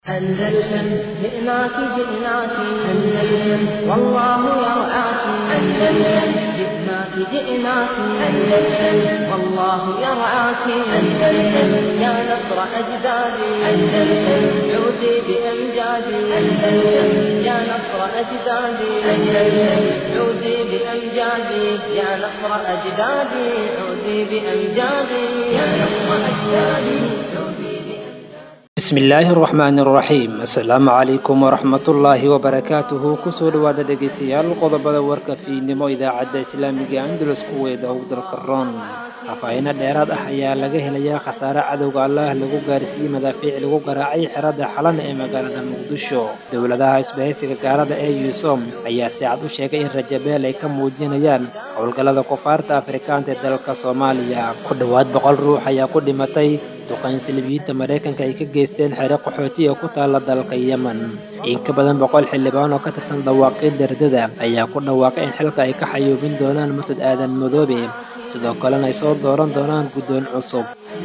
أندلسن جئناك جئناك أندلسن والله يرعاك أندلسن جئناك جئناك أندلسن والله يرعاك أندلسن يا نصر أجدادي أندلسن عودي بأمجادي أندلسن يا نصر أجدادي أندلسن عودي بأمجادي يا نصر أجدادي عودي بأمجادي يا نصر أجدادي عودي bismillaahi raxmaani raxiim assalaamu calaykum waraxmatullaahi wabarakaatuhu kusoo dhowaada dhegeystayaal qodobada warka fiidnimo idaacadda islaamiga andalus kuweeda howdalka roon faahfaahiino dheeraad ah ayaa laga helayaa khasaare cadowga allah lagu gaarsiiyey madaafiic lagu garaacay xerada xalan ee magaalada muqdisho dowladaha isbahaysiga gaalada ee yuusom ayaa si cad u sheegay in rajabeel ay ka muujinayaan howlgallada kufaarta afrikaanta ee dalka soomaaliya ku dhowaad boqol ruux ayaa ku dhimatay duqayn silibiyiinta maraykanka ay ka geysteen xere qaxootiga ku taalla dalka yemen in ka badan boqol xildhibaan oo ka tirsan dhawaaqii dardada ayaa ku dhawaaqay in xilka ay ka xayuubin doonaan murtad aadan madoobe sidoo kalena ay soo dooran doonaan guddoon cusub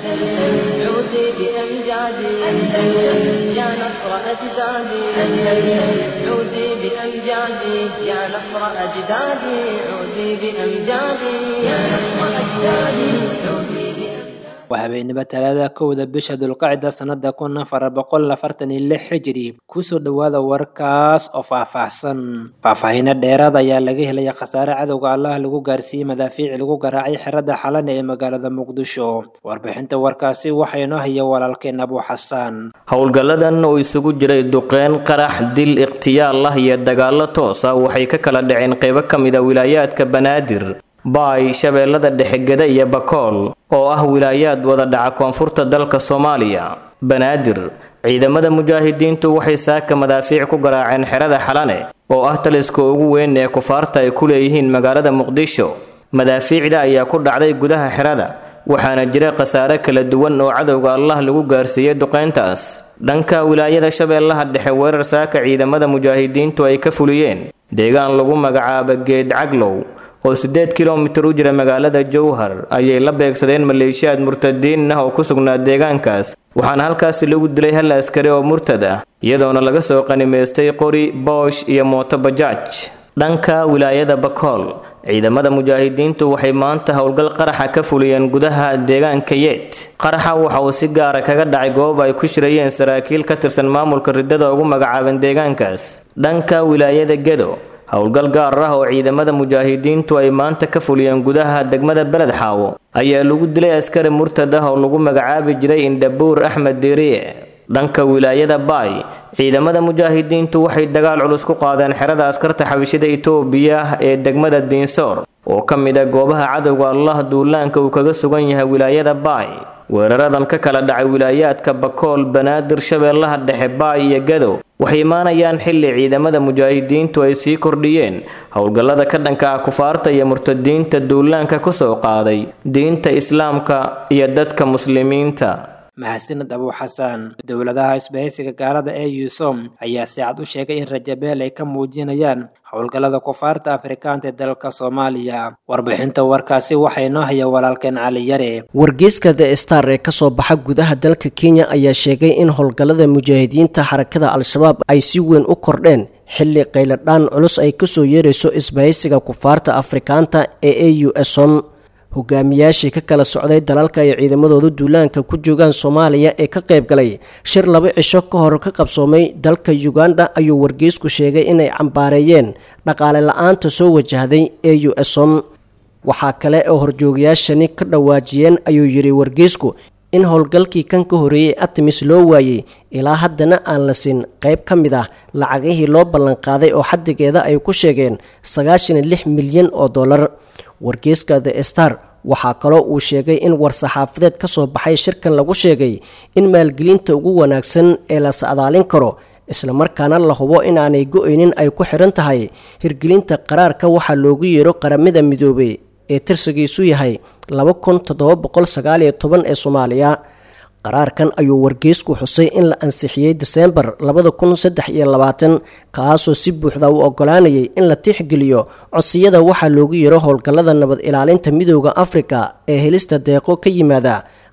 عودي بأمجادي أندلسن يا نصر أجدادي أندلسن عودي بأمجادي يا نصر أجدادي عودي بأمجادي يا نصر أجدادي عودي بأمجادي waa habeenimo talaada kowda bisha dulqacda sannada kun afar boqol afartan iyo lix xijiri kusoo dhowaada warkaas oo faahfaahsan faahfaahiino dheeraad ayaa laga helaya khasaare cadowga allah lagu gaarsiiyey madaafiic lagu garaacay xerada xalane ee magaalada muqdisho warbixinta warkaasi waxaa inoo haya walaalkeen abu xasaan howlgalladan oo isugu jiray duqeyn qarax dil ikhtiyaal ah iyo dagaallo toos ah waxay ka kala dhaceen qaybo ka mid a wilaayaadka banaadir baay shabeellada dhexegeda iyo bakool oo ah wilaayaad wada dhaca koonfurta dalka soomaaliya banaadir ciidamada mujaahidiintu waxay saaka madaafiic ku garaaceen xerada xalane oo ah taliska ugu weyn ee kufaarta ay ku leeyihiin magaalada muqdisho madaafiicda ayaa ku dhacday gudaha xerada waxaana jira khasaare kala duwan oo cadowga allah lagu gaarsiiyey duqeyntaas dhanka wilaayada shabeellaha dhexe weerar saaka ciidamada mujaahidiintu ay ka fuliyeen deegaan lagu magacaabo geed caglow oo siddeed kilomitir u jira magaalada jowhar ayay la beegsadeen maleeshiyaad murtadiin ah oo ku sugnaa deegaankaas waxaana halkaasi lagu dilay hal askari oo murtad ah iyadoona laga soo qanimaystay qori boosh iyo mooto bajaaj dhanka wilaayada bakool ciidamada mujaahidiintu waxay maanta howlgal qaraxa ka fuliyeen gudaha deegaanka yeed qaraxa waxa uu si gaara kaga dhacay goob ay ku shirayeen saraakiil ka tirsan maamulka riddada ugu magacaaban deegaankaas dhanka wilaayada gedo howlgal gaar ah oo ciidamada mujaahidiintu ay maanta ka fuliyeen gudaha degmada beled xaawo ayaa lagu dilay askari murtad ah oo lagu magacaabi jiray indhabuur axmed diiriye dhanka wilaayada baay ciidamada mujaahidiintu waxay dagaal culus ku qaadeen xerada askarta xabishada itoobiya ee degmada diinsoor oo ka mid ah goobaha cadowga allah duulaanka uu kaga sugan yahay wilaayada baay weeraradan ka kala dhacay wilaayaadka bakool banaadir shabeellaha dhexe baay iyo gadow waxay imaanayaan xilli ciidamada mujaahidiintu ay sii kordhiyeen howlgallada ka dhanka ah kufaarta iyo murtadiinta duulaanka ku soo qaaday diinta islaamka iyo dadka muslimiinta mahadsaned abu xasaan dowladaha isbahaysiga gaalada ee yuusom ayaa si cad u sheegay in rajabeel ay ka muujinayaan howlgallada kufaarta afrikaanta ee dalka soomaaliya warbixinta warkaasi waxaa inoo haya walaalkeen cali yare wargeyska the star ee kasoo baxa gudaha dalka kenya ayaa sheegay in howlgallada mujaahidiinta xarakada al-shabaab ay si weyn u kordheen xilli qayladhaan culus ay kasoo yeerayso isbahaysiga kufaarta afrikaanta ee a u som hogaamiyaashii ka kala socday dalalka ay ciidamadooda duulaanka ku joogaan soomaaliya ee ka qayb galay shir laba cisho ka hor ka qabsoomay dalka uganda ayuu wargeysku sheegay inay cambaareeyeen dhaqaale la-aanta soo wajahday e u som waxaa kale oo horjoogayaashani ka dhawaajiyeen ayuu yidhi wargeysku in howlgalkii kan ka horeeyey artemis loo waayey ilaa haddana aan la siin qayb ka mid ah lacagihii loo ballanqaaday oo xaddigeeda ay ku sheegeen sagaashan iyo lix milyan oo dollar wargeyska the star waxaa kaloo uu sheegay in war-saxaafadeed ka soo baxay shirkan lagu sheegay in maalgelinta ugu wanaagsan ee la sacdaalin karo islamarkaana la hubo inaanay go-aynin ay ku xiran tahay hirgelinta qaraarka waxaa loogu yeero qaramada midoobey ee tirsigiisu yahay laba kun toddoba boqol sagaal iyo toban ee soomaaliya qaraarkan ayuu wargeysku xusay in la ansixiyey diseembar labada kun saddex iyo labaatan kaasoo si buuxda u ogolaanayay in la tixgeliyo codsiyada waxaa loogu yeero howlgallada nabad ilaalinta midooda afrika ee helista deeqo ka yimaada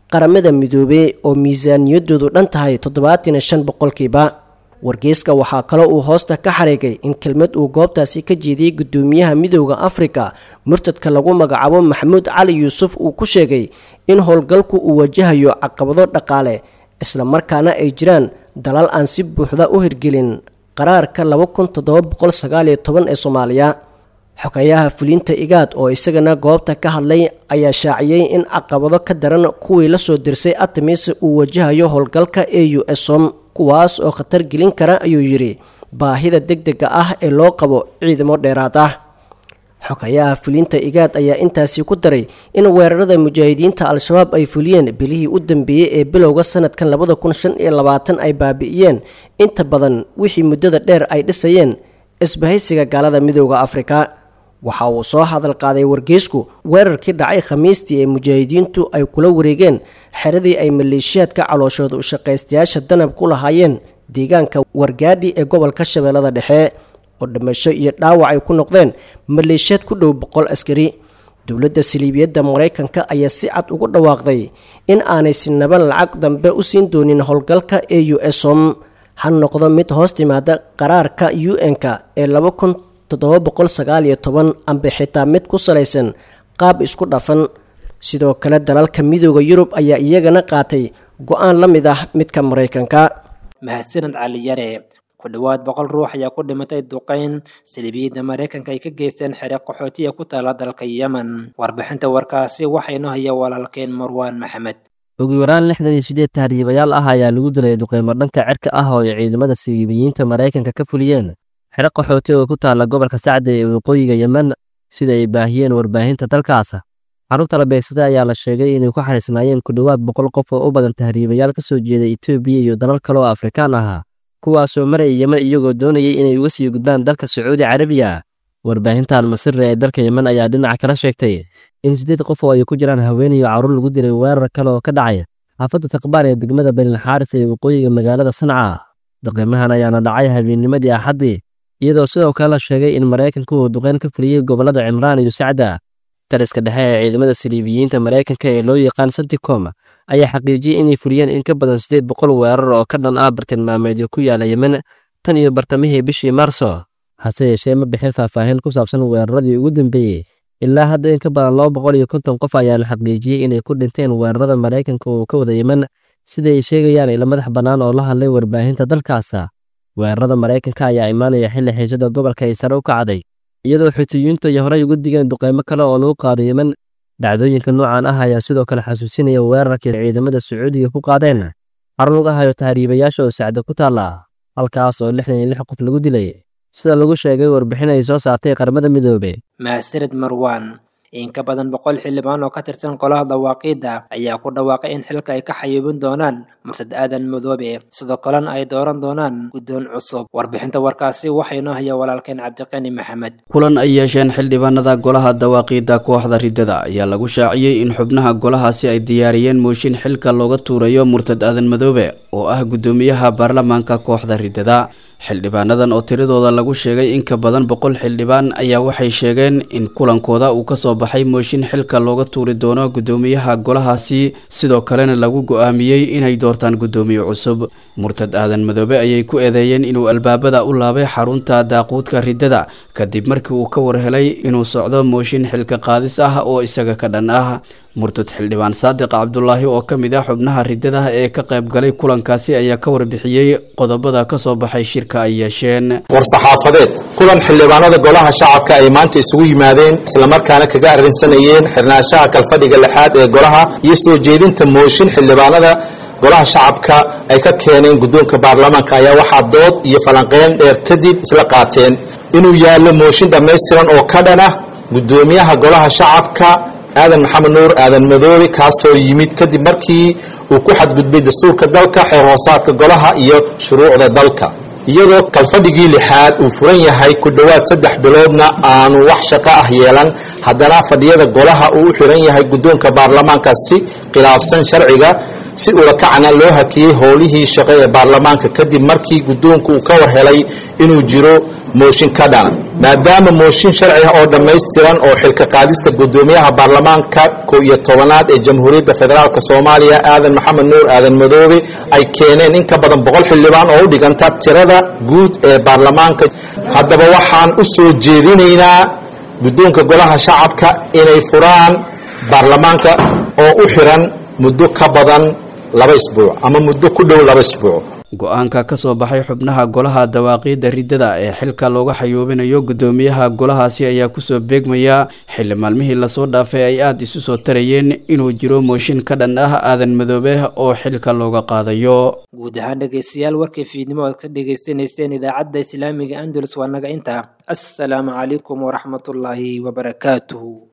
qaramada midoobey oo miisaaniyadoodu dhan tahay toddobaatan iyo shan boqolkiiba wargeyska waxaa kaloo uu hoosta ka xariigay in kelmad uu goobtaasi ka jeediyey guddoomiyaha midooda afrika murtadka lagu magacaabo maxamuud cali yuusuf uu ku sheegay in howlgalku uu wajahayo caqabado dhaqaale islamarkaana ay jiraan dalal aan si buuxda u hirgelin qaraarka laba kun toddoba boqol sagaaliyo toban ee soomaaliya xogeyaha fulinta igaad oo isagana goobta ka hadlay ayaa shaaciyey in caqabado ka daran kuwii lasoo dirsay artemis uu wajahayo howlgalka e u som kuwaas oo khatar gelin kara ayuu yidhi baahida deg dega ah ee loo qabo ciidamo dheeraad ah xogayaha fulinta igaad ayaa intaasi ku daray in weerarada mujaahidiinta al-shabaab ay fuliyeen bilihii u dambeeyey ee bilowga sanadkan labada kun shan iyo labaatan ay baabi'iyeen inta badan wixii muddada dheer ay dhisayeen isbahaysiga gaalada midooda afrika waxa uu soo hadal qaaday wargeysku weerarkii dhacay khamiistii ee mujaahidiintu ay kula wareegeen xeradii ay maleeshiyaadka calooshooda u shaqaystayaasha danab ku lahaayeen deegaanka wargaadhi ee gobolka shabeellada dhexe oo dhimasho iyo dhaawac ay ku noqdeen maleeshiyaad ku dhow boqol askari dowladda saliibiyadda maraykanka ayaa si cad ugu dhawaaqday in aanay sinaba lacag dambe u siin doonin howlgalka e u som ha noqdo mid hoos timaada qaraarka u n-ka ee laba kun toddoba boqol sagaal iyo toban amba xitaa mid ku salaysan qaab isku dhafan sidoo kale dalalka midooda yurub ayaa iyagana qaatay go-aan la mid ah midka maraykanka mahadsanad cali yare ku dhowaad boqol ruux ayaa ku dhimatay duqeyn saliibiyadda maraykanka ay ka geysteen xere qaxootiya ku taala dalka yemen warbixinta warkaasi waxaynu haya walaalkeen marwaan maxamed ugu yaraan lixdan iyo sideed tahriibayaal ah ayaa lagu dilay duqeymo dhanka cirka ah oo ay ciidamada saliibiyiinta maraykanka ka fuliyeen xero qaxooti oo ku taala gobolka sacda ee waqooyiga yemen sida ay baahiyeen warbaahinta dalkaas carruurta la beegsaday ayaa la sheegay inay ku xariisnaayeen ku dhowaad boqol qof oo u badan tahriibayaal ka soo jeeda etoobiya iyo dalal kale oo afrikaan ahaa kuwaasoo maraya yemen iyagoo doonayay inay uga sii gudbaan dalka sacuudi carabiya warbaahinta almasire ee dalka yemen ayaa dhinaca kala sheegtay in siddeed qof oo ay ku jiraan haween iyo carruur lagu dilay weerar kale oo ka dhacay xaafadda taqbaar ee degmada benilxaaris ee waqooyiga magaalada sanca duqeymahan ayaana dhacay habeennimadii axaddii iyadoo sidoo kale la sheegay in maraykanku uu duqeyn ka fuliyey gobollada cimraan iyo sacda taliska dhexe ee ciidamada saliibiyiinta maraykanka ee loo yaqaan santicom ayaa xaqiijiyey inay fuliyeen in ka badan siddeed boqol weerar oo ka dhan ah bartilmaameedyo ku yaala yemen tan iyo bartamihii bishii maarso hase yeeshee ma bixin faahfaahin ku saabsan weeraradii ugu dambeeyey ilaa hadda in ka badan laba boqol iyo konton qof ayaa la xaqiijiyey inay ku dhinteen weerarada maraykanka uu ka wada yemen sida ay sheegayaan ila madax bannaan oo la hadlay warbaahinta dalkaasa weerarada maraykanka ayaa imaanaya xilli xiisada gobolka ay sare u kacday iyadoo xutiyiintu ay horey uga digeen duqeymo kale oo lagu qaado yemen dhacdooyinka noocan ah ayaa sidoo kale xasuusinaya weerarkii ciidamada sacuudiga ku qaadeen xarun uga hayo tahriibayaasha oo sacda ku taalla halkaas oo lixdan iyo lix qof lagu dilay sida lagu sheegay warbixin ay soo saartay qaramada midoobe mahadsanid marwaan in ka badan boqol xildhibaan oo ka tirsan golaha dawaaqiidda ayaa ku dhawaaqay in xilka ay ka xayuubin doonaan murtad aadan madoobe sidoo kalena ay dooran doonaan guddoon cusub warbixinta warkaasi waxaynoo haya walaalkeen cabdiqani maxamed kulan ay yeesheen xildhibaanada golaha dawaaqiidda kooxda riddada ayaa lagu shaaciyey in xubnaha golahaasi ay diyaariyeen mooshin xilka looga tuurayo murtad aadan madoobe oo ah guddoomiyaha baarlamaanka kooxda riddada xildhibaanadan oo tiradooda lagu sheegay in ka badan boqol xildhibaan ayaa waxay sheegeen in kulankooda uu ka soo baxay mooshin xilka looga tuuri doono guddoomiyaha golahaasi sidoo kalena lagu go-aamiyey inay doortaan guddoomiye cusub murtad aadan madoobe ayay ku eedeeyeen inuu albaabada u laabay xarunta daaquudka riddada kadib markii uu ka warhelay inuu socdo mooshin xilka qaadis ah oo isaga ka dhan ah murtad xildhibaan saadiq cabdulaahi oo ka mid ah xubnaha riddada ee ka qayb galay kulankaasi ayaa ka warbixiyey qodobada ka soo baxay shirka ay yeesheen war-saxaafadeed kulan xildhibaanada golaha shacabka ay maanta isugu yimaadeen islamarkaana kaga arrinsanayeen xirnaanshaha kalfadhiga lixaad ee golaha iyo soo jeedinta mooshin xildhibaanada golaha shacabka ay ka keeneen guddoonka baarlamaanka ayaa waxaa dood iyo falanqeyn dheer kadib isla qaateen inuu yaallo mooshin dhammaystiran oo ka dhan ah guddoomiyaha golaha shacabka aadan maxamed nuur aadan madoobe kaasoo yimid kadib markii uu ku xadgudbay dastuurka dalka xeer hoosaadka golaha iyo shuruucda dalka iyadoo kalfadhigii lixaad uu furan yahay ku dhowaad saddex biloodna aanu wax shaqo ah yeelan haddana fadhiyada golaha uu u xiran yahay guddoonka baarlamaanka si khilaafsan sharciga si ulakacna loo hakiyey howlihii shaqo ee baarlamaanka kadib markii guddoonku uu ka war helay inuu jiro mooshin ka dhana maadaama mooshin sharci ah oo dhammaystiran oo xilka qaadista guddoomiyaha baarlamaanka ko iyo tobanaad ee jamhuuriyadda federaalk soomaaliya aadan maxamed nuur aadan madoobe ay keeneen in ka badan boqol xildhibaan oo u dhiganta tirada guud ee baarlamaanka haddaba waxaan u soo jeedinaynaa guddoonka golaha shacabka inay furaan baarlamaanka oo u xiran muddo ka badan laba isbuuc ama muddo ku dhow laba isbuuc go-aanka ka soo baxay xubnaha golaha dawaaqiidda riddada ee xilka looga xayuubinayo guddoomiyaha golahaasi ayaa kusoo beegmaya xilli maalmihii lasoo dhaafay ay aada isu soo tarayeen inuu jiro mooshin ka dhan ah aadan madoobe oo xilka looga qaadayo guud ahaan dhegeystayaal warkii fiidnimo aad ka dhagaysanayseen idaacadda islaamiga andalus waa naga intaa assalaamu calaykum waraxmatullaahi wabarakaatuhu